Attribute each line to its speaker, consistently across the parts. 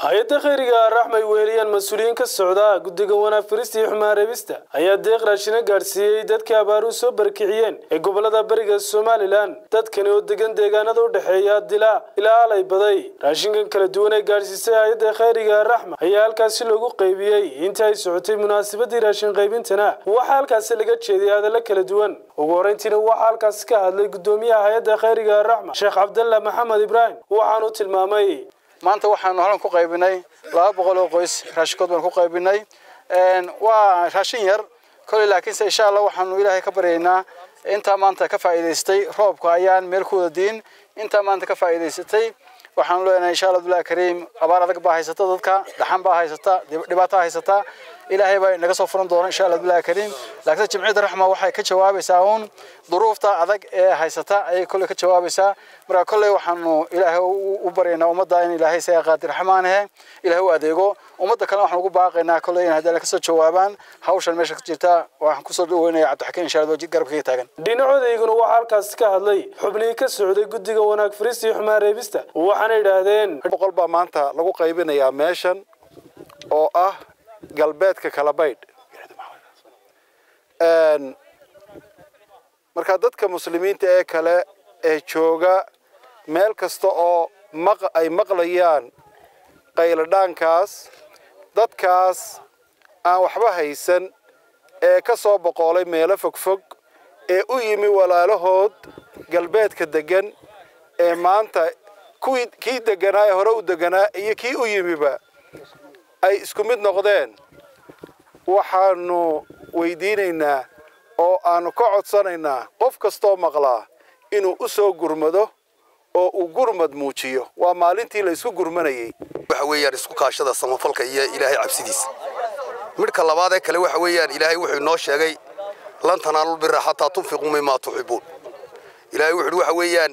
Speaker 1: hay-adda khayriga raxmay weeliyaan mas-uuliyiin ka socda guddiga wanaag firista iyo xumaan reebista ayaa deeq raashina gaadhsiiyey dadkii abaaruhu soo barkiciyeen ee gobolada bariga somalilan dadkani oo degan deegaanada u dhexeeya dilaa ilaa alay baday raashinkan kala duwan ee gaadhsiisay hay-adda khayriga raxma ayaa halkaasi loogu qaybiyey inta ay socotay munaasabadii raashin qaybintana waxaa halkaasi laga jeediyay hadallo kala duwan ugu horreyntiina waxaa halkaasi ka hadlay guddoomiyaha hay-adda khayriga raxma sheekh cabdalla maxamed ibraahim waxaanu tilmaamay
Speaker 2: maanta waxaanu halan ku qaybinay laba boqol oo qoys raashinkood baan ku qaybinay waa raashin yar koley laakiinse insha allah waxaanu ilaahay ka baryaynaa intaa maanta ka faa'iidaystay roobka ayaan meel ku wada diin intaa maanta ka faa'iidaysatay waxaanu leenahay insha allah abdullahi kariim abaar adag baa haysata dadka dhaxan baa haysata dhibaato haysata ilaahay baa naga soo furan doona insha allah abdullahi kariim laakiin jimciyadda raxma waxay ka jawaabaysaa uun duruufta adag ee haysata ayay kolley ka jawaabaysaa marka kolley waxaanu ilaahay u baryaynaa ummadda in ilaahay isaga qaadir raxmaanahe ilaahay u adeego ummadda kalena waxaan ugu baaqaynaa kolley in haddii kasoo jawaabaan hawshan meesha ka jirta waxaan kusoo dhaweynaya cabdixakiin insha allah garabkayga taagan
Speaker 1: dhinacodayguna waxaa halkaasi ka hadlay xubnihii ka socday guddiga wanaag firista iyo xumaan reebista waxaana yidhaahdeen
Speaker 3: boqol baa maanta lagu qaybinayaa meeshan oo ah galbeedka kalabaydh marka dadka muslimiinta ee kale ee jooga meel kasta oo ay maqlayaan qayladhaankaas dadkaas aan waxba haysan ee ka soo boqoolay meelo fogfog ee u yimi walaalahood galbeedka degan ee maanta kuwii kii deganaa ee hore u deganaa iyo kii u yimiba ay isku mid noqdeen waxaanu weydiinaynaa oo aanu ka codsanaynaa qof kastoo maqlaa inuu u soo gurmado oo uu gurmad muujiyo waa maalintii la isku gurmanayay
Speaker 4: waxa weeyaan isku kaashada samafalka iyo ilaahay cabsidiisa midhka labaad ee kale waxa weeyaan ilaahay wuxuu inoo sheegay lan tanaalul birra xataa tunfiquu mimaa tuxibuun ilaahay wuxuu waxa weeyaan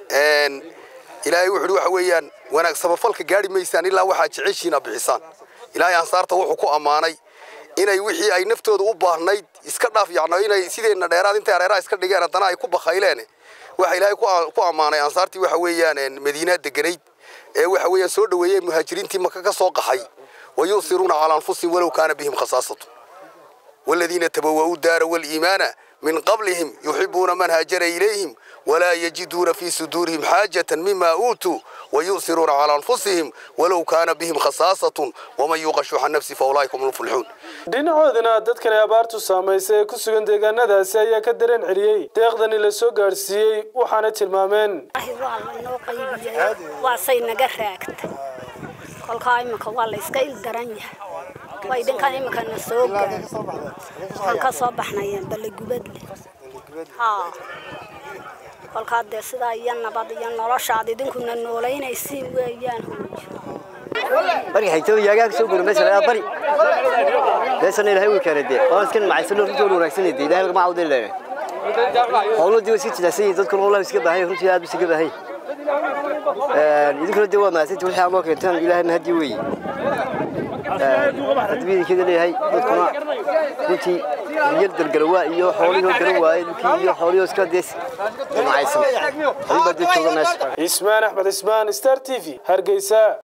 Speaker 4: ilaahay wuxuu waxa weeyaan wanaag samafalka gaari maysaan ilaa waxaad jeceshiina bixisaan ilaahay ansaarta wuxuu ku ammaanay inay wixii ay naftooda u baahnayd iska dhaaf yacno inay sideenna dheeraad intay areeraha iska dhigeen haddana ay ku bakhayleen waxa ilaahay ku ammaanay ansaartii waxa weeyaan madiinaa deganayd ee waxa weeyaan soo dhoweeyey muhaajiriintii maka ka soo qaxay wayusiruuna calaa anfusihim walow kaana bihim khasaasatu والذين تبوأوا الدار والإيمان من قبلهم يحبون من هاجر إليهم ولا يجدون في صدورهم حاجة مما أوتوا ويؤثرون على أنفسهم ولو كان بهم خصاصة ومن يوق شح النفس فأولئك هم المفلحون
Speaker 1: dhinacoodana dadkan ay abaartu saamaysay ee ku sugan deegaanadaasi ayaa ka dareen celiyey deeqdani la soo gaadhsiiyey waxaana tilmaameen
Speaker 5: waa lanoo qaybiyey waasay naga raagtay kolkaa imika waa la iska ildaran yahay way dhinkan imikana soo gaadhay waxaan ka soo baxnayeen ballegubadle haa kolkaa dee sidaa iyo nabad iyo noloshaad idinkuna noolaynaysiin weeyaan
Speaker 6: bari xigtada yaagaa soo gura meesha laga bari meeshan ilaahay uu keenay dee oo iskan macaysan runtii oo wanaagsan dee ilaahay ma caawday leeyahay howlo dii si jilaasay dadku wallahi iska baahay runtii aad iska baahay ee idinkuna dee waa maasay wixii aan loo keentan ilaahay ma hadii weey hadii kida leeyahay dadkuna runtii yar dalgalwa iyo xooliyo galwa iyo xooliyo iska dees macaysan ay baa jooga meesha
Speaker 1: ismaan axmed ismaan star t v hargeysa